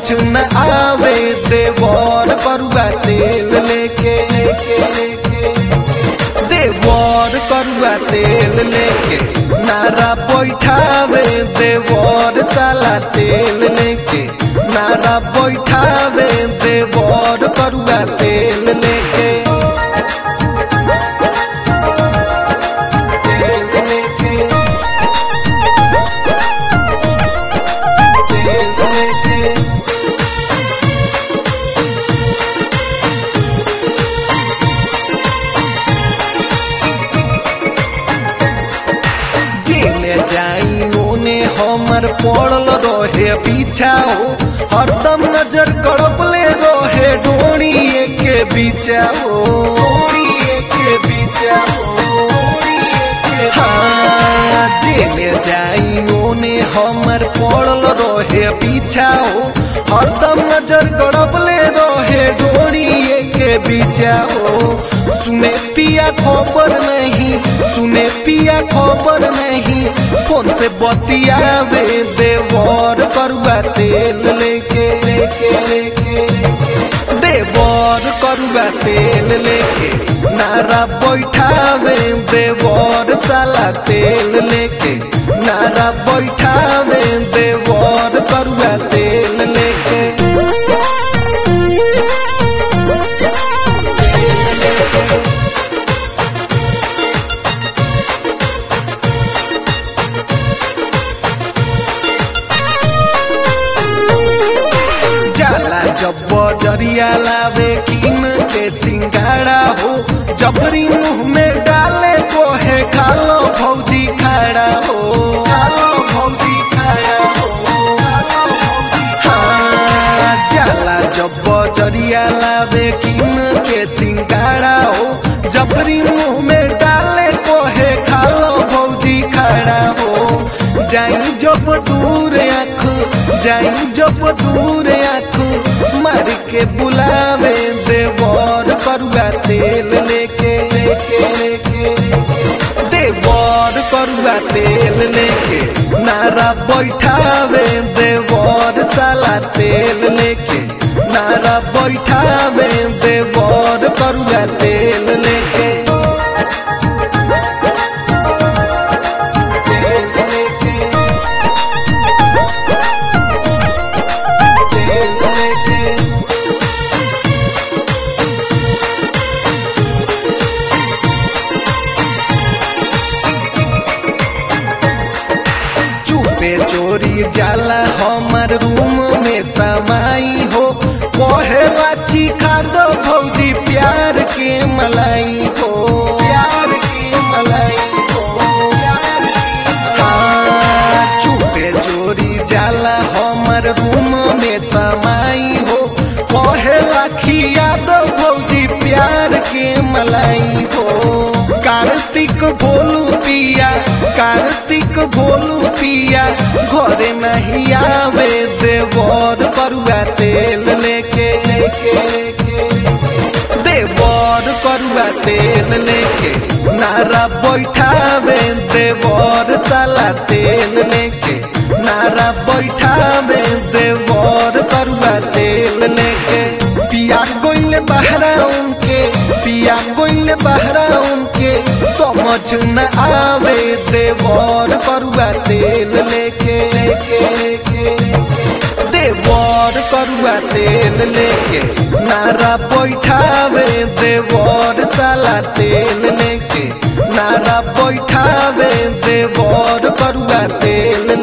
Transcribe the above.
न आवे देवर करुआ तेल लेके लेके लेके देवर करुआ तेल लेके नारा बैठावे देवर साला तेल लेके नारा बैठावे देवर करुआ तेल लेके तेल लेके तेल लेके जेने जाई ओने हमर पड़ल रहे पीछा हो हरदम नजर कड़पले रहे डोरी के बीचा हो डोरी के बीचा हो हाँ जेने जाई ओने हमर पड़ल रहे पीछा हो हरदम नजर कड़पले रहे डोरी के बीचा हो सुने पिया खबर नहीं सुने पिया खबर नहीं फोन से बतियावे देवर करुआ तेल लेके लेके लेके देवर करुआ तेल लेके नारा बैठावे देवर साला तेल लेके नारा बैठावे देवर करुआ तेल लेके जाला जब बजरिया लावे किन के सिंगाड़ा हो जबरी मुंह में डाले को है खालो भौजी खाड़ा हो खालो भौजी खाड़ा हो खालो भौजी हाँ जाला जब बजरिया लावे किन के सिंगाड़ा हो जबरी मुंह में डाले को है खालो भौजी खाड़ा हो जाई जब दूर आँख जाई जब दूर आँख मार के बुलावे देवर करुआ तेल लेके लेके लेके देवर करुआ तेल लेके नारा बैठावे देवर साला तेल लेके नारा बैठावे देवर करुआ तेल लेके तेल लेके तेल लेके चुपे चोरी जाला हमार रूम में समाई हो कहे बाची खा दो भौजी प्यार के मलाई हो प्यार के मलाई हो प्यार के हाँ, चुपे चोरी जाला हमार रूम में समाई हो कहे राखी यादव भौजी प्यार के मलाई हो कार्तिक भोलू पिया कार्तिक भोलू पिया घरे नहीं आवे देवर करुआ तेल लेके लेके लेके देवर करुआ तेल लेके नारा बैठावे देवर साला तेल लेके नारा बैठावे देवर करुआ तेल लेके पिया गोइल बहरा उनके पिया गोइल बहरा उनके समझ न आवे देवर करुआ तेल लेके लेके लेके देवर करुआ तेल लेके नारा बैठावे देवर साला तेल लेके नारा बैठावे देवर करुआ तेल